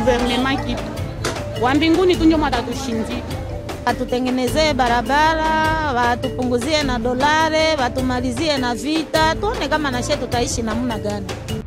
guvernema kitu wa mbinguni tu ndio mwatatushindia. Watutengenezee barabara, watupunguzie na dolare, watumalizie na vita, tuone kama nashe tutaishi namna gani.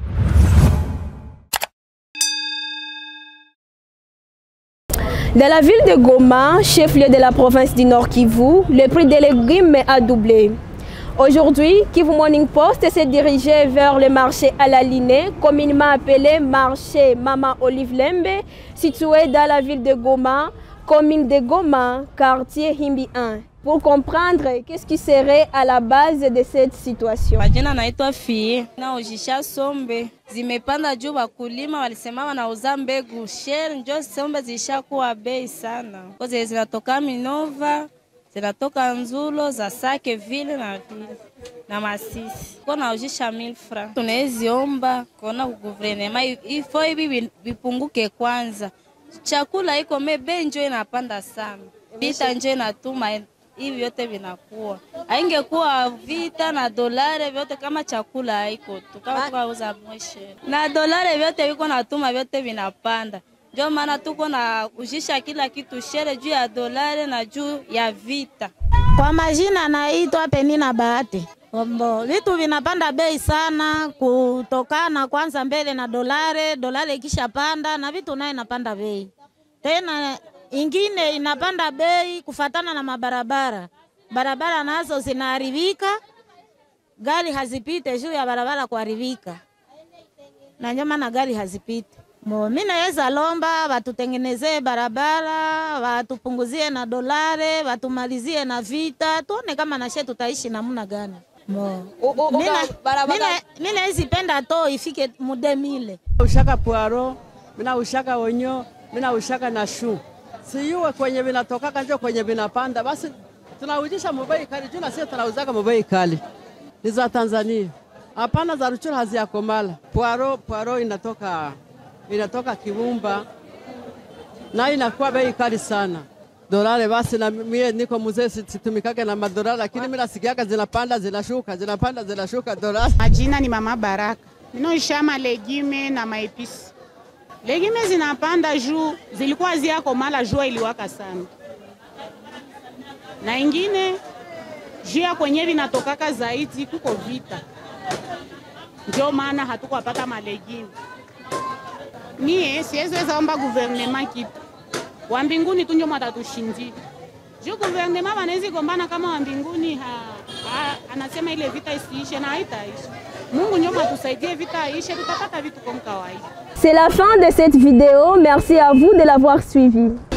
Dans la ville de Goma, chef-lieu de la province du Nord Kivu, le prix des légumes a doublé. Aujourd'hui, Kivu Morning Post s'est dirigé vers le marché à la Linée, communément appelé marché Mama Olive Lembe, situé dans la ville de Goma, commune de Goma, quartier Himbi 1, pour comprendre qu'est-ce qui serait à la base de cette situation. Majina naitwa Fie naojisha sombe zimepanda juu, wakulima walisema wanauza mbegu sheri, njo sombe zishakuwa bei sana, koze zinatoka Minova zinatoka Nzulo za Sake vile na vile na Masisi ko naujisha mil fra. Tunaeziomba kona guvernema ifo hivi vipunguke kwanza, chakula iko me bei njo inapanda sana, vita njo inatuma hivi vyote vinakuwa. Haingekuwa vita na dolare vyote, kama chakula haiko tu, kama tukauza mweshe na dolare vyote viko natuma vyote vinapanda ndio maana tuko na ujisha kila kitu shere juu ya dolare na juu ya vita. Kwa majina naitwa Penina Bahati. Ombo, vitu vinapanda bei sana kutokana kwanza mbele na dolare, dolare ikishapanda na vitu naye inapanda bei tena. Ingine inapanda bei kufatana na mabarabara, barabara nazo zinaharibika, gari hazipite juu ya barabara kuharibika, na ndio maana gari hazipite. Mo, mi naweza lomba watutengenezee barabara, watupunguzie na dolare, watumalizie na vita, tuone kama nashe tutaishi namna gani. Mo, mi nawezi penda to ifike mude mile ushaka puaro mina ushaka onyo mina ushaka na shu siyuwe kwenye vinatokaka njo kwenye vinapanda, basi tunaujisha mubei kali juu na sisi tunauzaka mubei kali ni za Tanzania, hapana za Ruchuru haziyakomala. Puaro puaro inatoka inatoka Kibumba na inakuwa bei kali sana dolare. Basi na mie niko mzee, situmikake na madolari, lakini mimi nasikiaka zinapanda zinashuka, zinapanda zinashuka dolari. Majina ni Mama Baraka, minaisha malegime na maepisi. Legime zinapanda juu zilikuwa ziako mala, jua iliwaka sana, na ingine juu ya kwenye vinatokaka zaidi kuko vita, ndio maana hatukwapata malegime Mie siwezi omba guvernema kitu wa mbinguni tu ndio mwatatushindia juu guvernema wanawezi gombana kama wa mbinguni ha, ha, anasema ile vita isiishe na haitaisha. Mungu ndio mwatusaidie vita ishe, tutapata vitu kama kawaida. C'est la fin de cette vidéo. Merci à vous de l'avoir suivi.